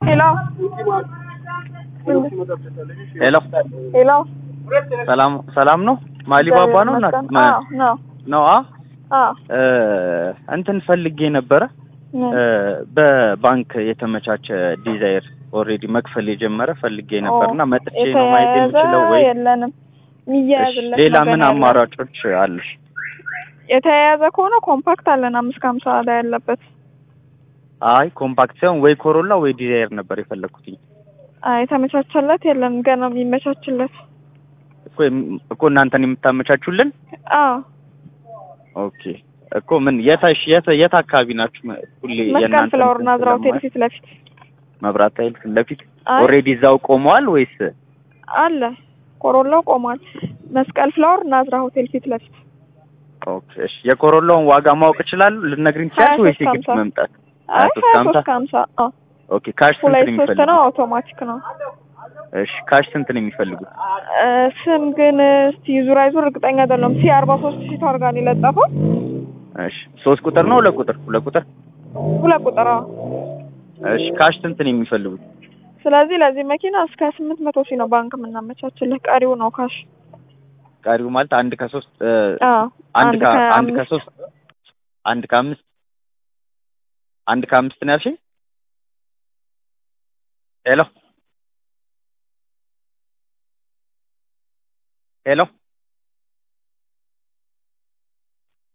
ሄሎ ሄሎ ሄሎ ሰላም ሰላም ነው። ማሊባባ ነው እናት አዎ ነው ነው አ አዎ እ እንትን ፈልጌ ነበረ እ በባንክ የተመቻቸ ዲዛይር ኦልሬዲ መክፈል የጀመረ ፈልጌ ነበርና መጥቼ ነው ማየት የምችለው ወይ? የለንም የሚያያዝለት ሌላ ነገር ምን ያለን። አማራጮች አሉሽ? የተያያዘ ከሆነ ኮምፓክት አለን አምስት ከሀምሳ ላይ ያለበት አይ ኮምፓክት ሳይሆን ወይ ኮሮላ ወይ ዲዛይር ነበር የፈለግኩትኝ አይ የተመቻቸለት የለም ገና የሚመቻችለት እኮ የም- እኮ እናንተን የምታመቻቹልን አዎ ኦኬ እኮ ምን የታሽ የት የት አካባቢ ናችሁ? ሁሌ መስቀል የእናንተ ፍላወር እንትን ናዝራ ሆቴል ስለማይ- ፊት ለፊት መብራት ኃይል ፊት ለፊት አይ ኦልሬዲ እዛው ቆመዋል ወይስ? አለ ኮሮላው ቆሟል መስቀል ፍላወር ናዝራ ሆቴል ፊት ለፊት ኦኬ እሺ የኮሮላውን ዋጋ ማወቅ እችላለሁ? ልትነግሪኝ ትችያለሽ ሀያ ወይስ ሶስት የግድ ሀምሳ መምጣት? አይ ሀያ ሶስት ሀያ ከሀምሳ ሶስት ከሀምሳ አዎ ኦኬ ካሽ ስንት ሁለት ነው ሶስት ነው የሚፈልጉት? አውቶማቲክ ነው እሺ ካሽ ስንት ነው የሚፈልጉት? እ ስም ግን እስቲ ዙር አይዙር እርግጠኛ አይደለም ሲ አርባ ሶስት ሺህ ታርጋ ነው የለጠፈው እሺ ሶስት ቁጥር ነው ሁለት ቁጥር? ሁለት ቁጥር ሁለት ቁጥር አዎ እሺ ካሽ ስንት ነው የሚፈልጉት? ስለዚህ ለዚህ መኪና እስከ ስምንት መቶ ሺህ ነው ባንክ የምናመቻችልህ ቀሪው ነው ካሽ ቀሪው ማለት አንድ ከሶስት እ፣ አዎ አንድ ከ አንድ ከአምስት ከሶስት አንድ ከአምስት አንድ ከአምስት ነው ያልሽኝ? ሄሎ ሄሎ